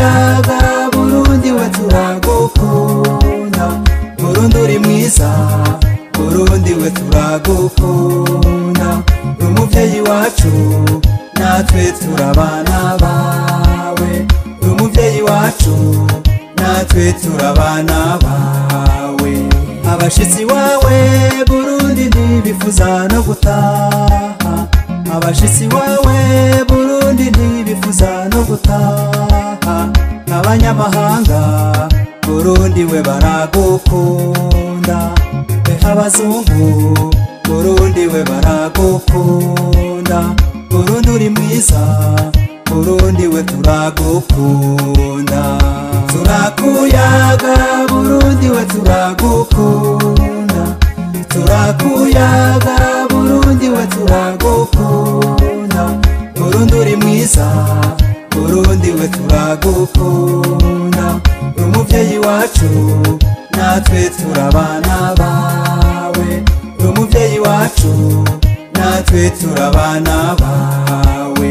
turakuyaga burundi we turagukunda burundi uri mwiza burundi we turagukunda umuvyeyi wacu natwe turabana bawe umuvyeyi wacu natwe turabana bawe abashitsi wawe burundi ntibifuza no gutaha abashitsi wawe burundi ntibifuza no gutaha abanyamahanga burundi we baragukunda ehe abazungu burundi we baragukunda burundi uri mwiza burundi we turagukunda turakuyaga burundi we turagukunda turakuyaga burundi we turagukunda burundi uri mwiza burundi we turagukunda umuvyeyi wacu natwe turabana bawe umuvyeyi wacu natwe turabana bawe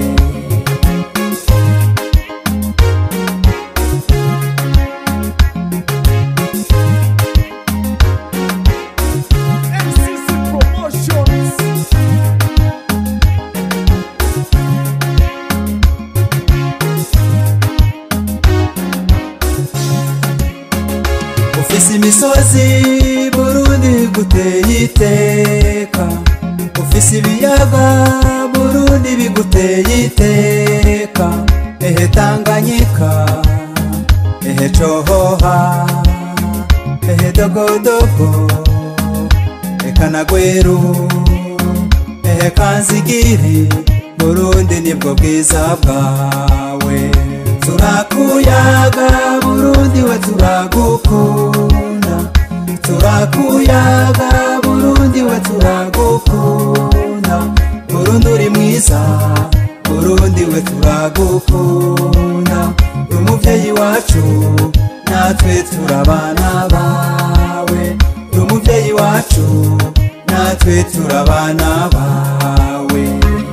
MCC Promotions. ufise imisozi burundi guteye iteka ufise ibiyaga burundi biguteye iteka ehe tanganyika ehe cohoha ehe dogodogo eka na gweru ehe kanzigiri burundi nibwo bwiza bwawe turakuyaga burundi we turagukunda turakuyaga burundi we turagukunda burundi uri mwiza burundi we turagukunda umuvyeyi wacu natwe turabana bawe umuvyeyi wacu natwe turabana bawe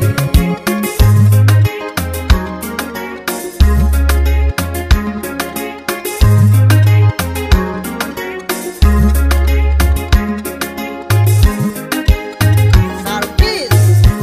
Sarkis.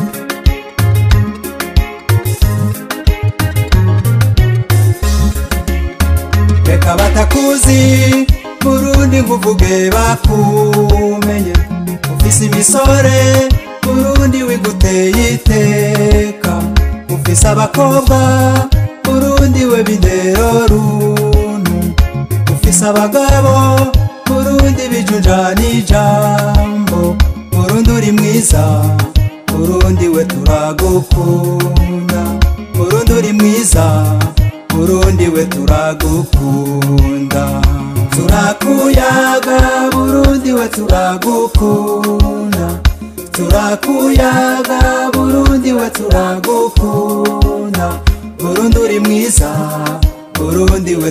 reka batakuzi burundi nkuvuge bakumenye ufise imisore burundi wiguteye iteka ufise abakobwa burundi we bindero runtu ufise abagabo burundi bijunja n'ijambo burundi uri mwiza burundi we turagukunda burundi uri mwiza burundi we turagukunda turakuyaga burundi we turagukunda turakuyaga burundi we turagukunda burundi uri mwiza burundi we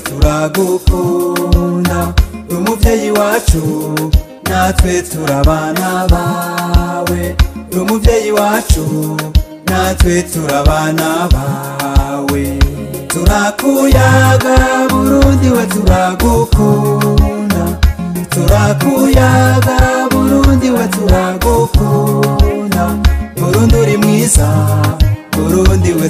turagukunda umuvyeyi wacu natwe turabana bawe umuvyeyi wacu natwe turabana bawe turakuyaga burundi we turagukunda turakuyaga burundi we turagukunda burundi uri mwiza burundi we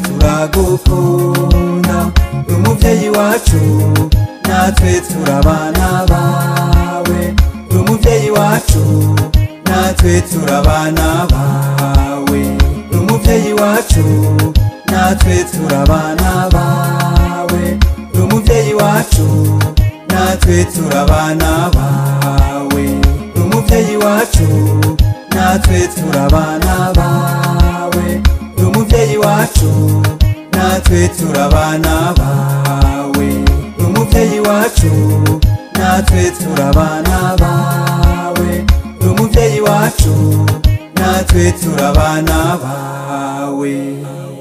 turagukunda umuvyeyi wacu natwe turabana bawe umuvyeyi wacu natwe turabana bawe umuvyeyi wacu natwe turabana bawe umuvyeyi wacu natwe turabana bawe umuvyeyi wacu natwe turabana bawe umuvyeyi wacu natwe turabana bawe umuvyeyi wacu natwe turabana bawe umuvyeyi wacu natwe turabana bawe